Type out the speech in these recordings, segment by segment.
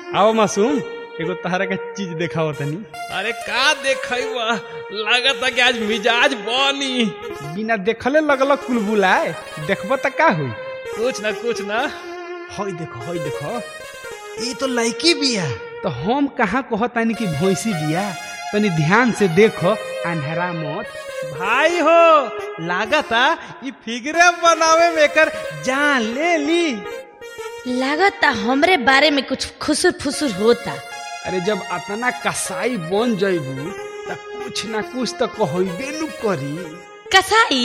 आओ मासूम एगो तहरा के चीज देखाओ तनी अरे का देखैबा लागत कि आज मिजाज बनी बिना देखले लगल कुलबुलाए देखब त का होई कुछ ना कुछ ना हई देखो हई देखो ई तो लड़की बिया तो हम कहाँ कहतानी कि भैंसी बिया तनी ध्यान से देखो अंधेरा मत भाई हो लागता ई फिगरे बनावे में एकर जान ले ली लागता हमरे बारे में कुछ खुसुर फुसुर होता अरे जब अतना कसाई बन जइबू त कुछ ना कुछ तो कहबे नु करी कसाई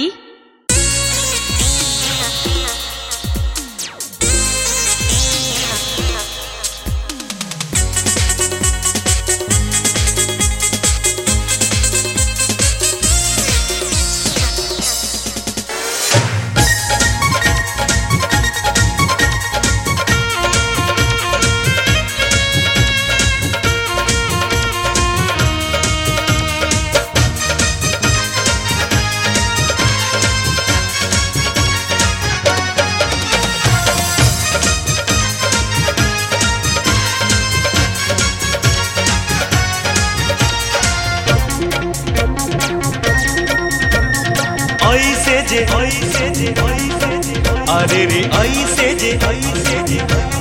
ऐसे जे ऐसे जे अरे रे ऐसे जे ऐसे जे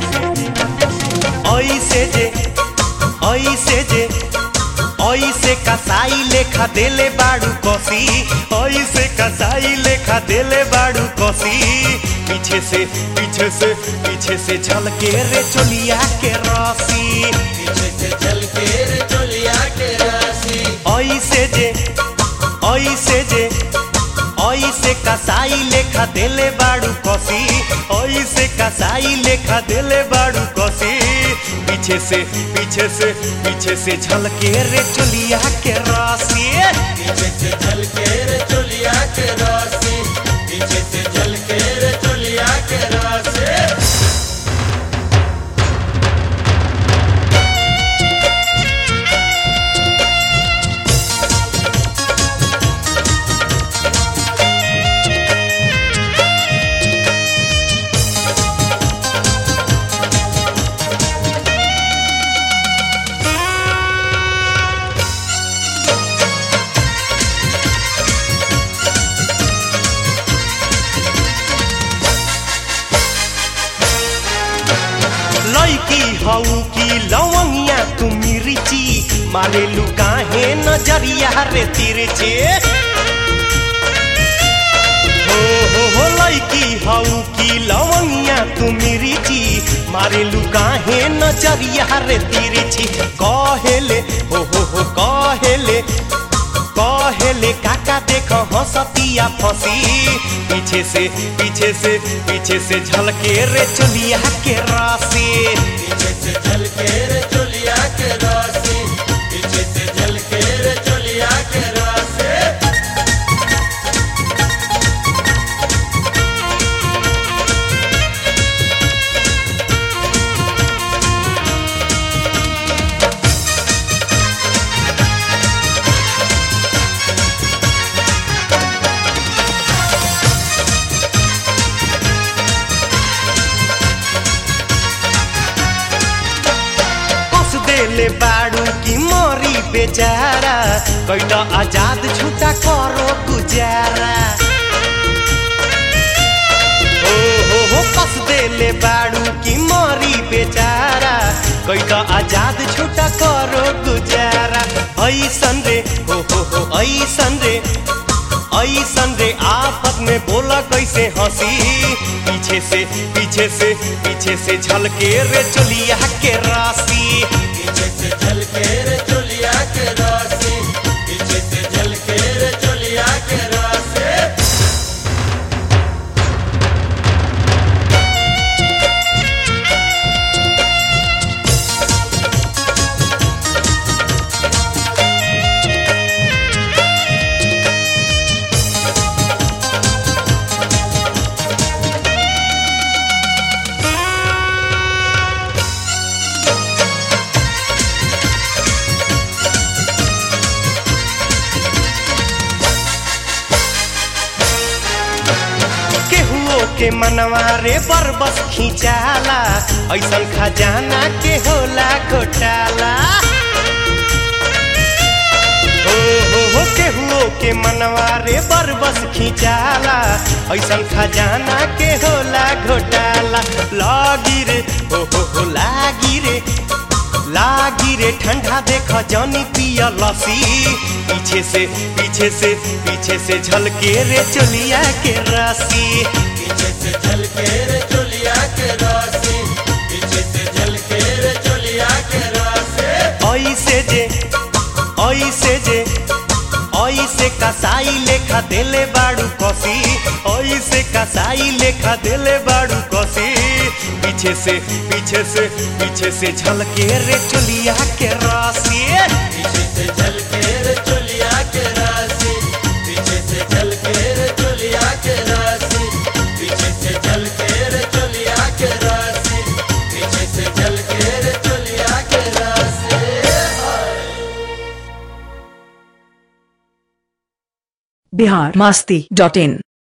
ऐसे जे ऐसे जे ऐसे कसाई लेखा देले बाड़ू कसी ऐसे कसाई लेखा देले बाड़ू कसी पीछे से पीछे से पीछे से झलके रे चोलिया के रसी पीछे से झलके रे चोलिया के रसी ऐसे जे ऐसे जे ऐसे कसाई लेखा देले बाड़ू कसी ऐसे कसाई लेखा देले बाड़ू कसी पीछे से पीछे से पीछे से झलके रे चोलिया के रासी पीछे से झलके रे चोलिया के रासी पीछे से झलके रे चोलिया के रासी लैकी हऊ की लवंगिया तुम रिची मारे लुकाहे नजरिया रे तिरछे हो हो हो लैकी हऊ की लवंगिया तुम रिची मारे लुकाहे नजरिया रे तिरछी कहेले हो हो हो कहेले कहेले काका देख हंसतिया फंसी पीछे से पीछे से पीछे से झलके रे चोलिया के रासी पीछे से झलके रे चोलिया के रासी पीछे से झलके रे चोलिया के रासी कस देले बाड़ू की मोरी बेचारा कैटा आजाद छूटा करो गुजारा ओ हो हो कस देले बाड़ू की मोरी बेचारा कैटा आजाद छूटा करो गुजारा ऐसन रे हो हो हो ऐसन रे ऐसन रे आफत में बोला कैसे हंसी पीछे से पीछे से पीछे से झलके रे चोलिया के रासी पीछे से झलके रे चोलिया के रासी पीछे से झलके रे चोलिया के रासी के मनवा रे बरबस खिंचाला ऐसन खजाना के होला घोटाला ओ हो हो केहुओ के मनवा रे बरबस खिंचाला ऐसन खजाना के होला घोटाला लागी रे हो हो हो लागी रे लागी रे ठंडा देख जानी पिया लसी पीछे से पीछे से पीछे से झलके रे चोलिया के रासी पीछे से झलके रे चोलिया के रासी पीछे से झलके रे चोलिया के रासी ऐसे जे ऐसे जे ऐसे कसाई लेखा देले बाड़ू कसी ऐसे कसाई लेखा देले बाड़ू कसी पीछे से पीछे से पीछे से झलके रे चोलिया के रासी पीछे से झलके रे चोलिया के रासी पीछे से झलके रे चोलिया के रासी पीछे से झलके रे चोलिया के रासी पीछे से झलके रे चोलिया के रासी बिहार मस्ती डॉट इन